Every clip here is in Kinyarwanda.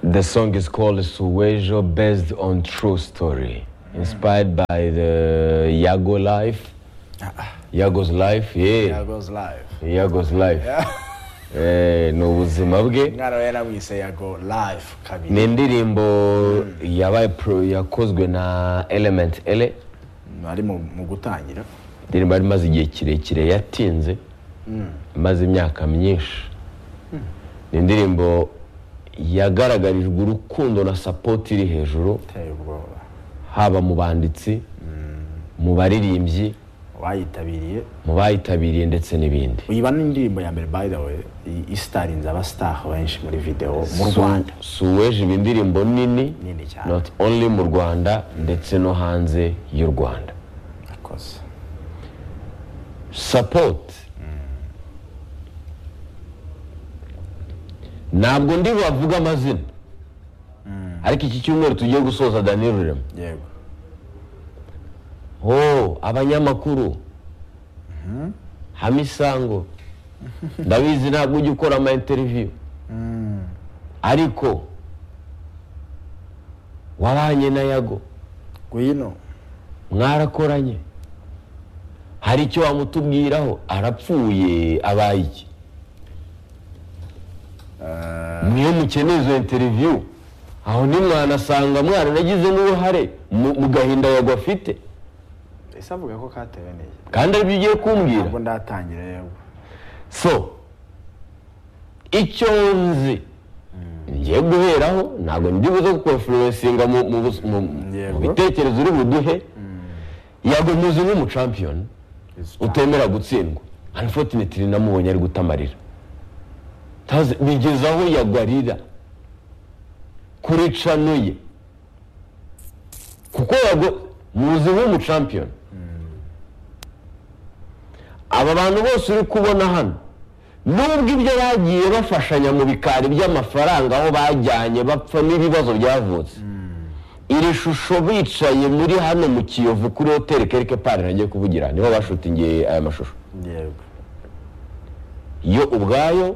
The song is called Suwejo, based on true story, inspired by the Yago life. Yago's life, yeah. Yago's live Yago's life. Eh, ni ubuzima bwe. umwana we yaramwise Yago live Ni kabiri indirimbo yabaye pro- yakozwe na Element L. ari mu mu gutangira Indirimbo yari imaze igihe kirekire yatinze, imaze imyaka myinshi. Ni indirimbo yagaragarijwe urukundo na support iri hejuru, iteye ubwoba haba mu banditsi, mu baririmbyi, uwayitabiriye mu bayitabiriye ndetse n'ibindi uyiba n'indirimbo ya mbere by the way i- isitarinze abasitari benshi muri videwo mu rwanda suweje iba indirimbo nini Nini cyane. not only mu rwanda ndetse no hanze y'u rwanda akoze support ntabwo ndi bavuga amazina ariko iki cyumweru tugiye gusoza danilo rurema yego ho abanyamakuru hamisango ndabizi ntabwo ujya ukora ama interiviyu ariko wabanye na yago ngwino mwarakoranye hari icyo wamutubwiraho arapfuye abaye iki niyo mukeneye izo interiviyu aho nimwanasanga mwaranagize n'uruhare mu- mu gahinda yago afite ese avuga ko katewe neza kandi aribyo ugiye kumbwira ntabwo ndatangira yego so icyo nzi ngiye guheraho ntabwo ndi buze kukonferensinga mu mu bus- mu- mu Yego. bitekerezo uri buduhe yago muzi nk'umucampiyoni It's time. utemera gutsindwa unfortunately namubonye ari gutamarira Ntazi- bigeze aho yago arira kuri cano ye kuko yago muzi nk'umucampiyoni aba bantu bose uri kubona hano nubwo ibyo bagiye bafashanya mu bikari by'amafaranga aho bajyanye bapfa n'ibibazo byavutse iri shusho bicaye muri hano mu kiyovu kuri hoteli kereke pari nagiye kuvugira niho bashutingiye aya mashusho yego yo ubwayo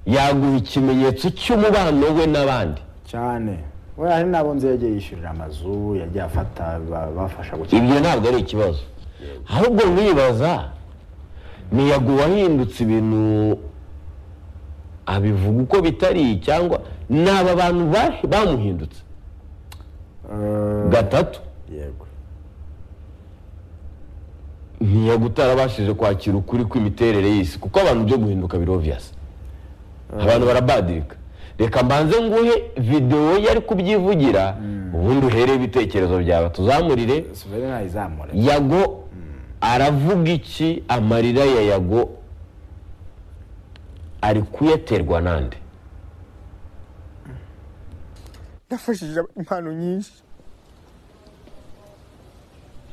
yaguha ikimenyetso cy'umubano we n'abandi cyane we hari n'abo nzi yagiye yishyurira amazu yagiye afata ba- bafasha gukina ibyo ntabwo ari ikibazo ahubwo mwibaza ntiyago wahindutse ibintu abivuga uko bitari cyangwa naba bantu ba- bamuhindutse Eh, gatatu yego ntiyago utarabashije kwakira ukuri kw'imiterere y'isi kuko abantu byo guhinduka biri obvious abantu barabadirika reka mbanze nguhe videwo yari kubyivugira ubundi uhereye ibitekerezo byawe tuzamurire suveri ntayizamure yago aravuga iki amarira ya yago ari kuyaterwa nande yafashije impano nyinshi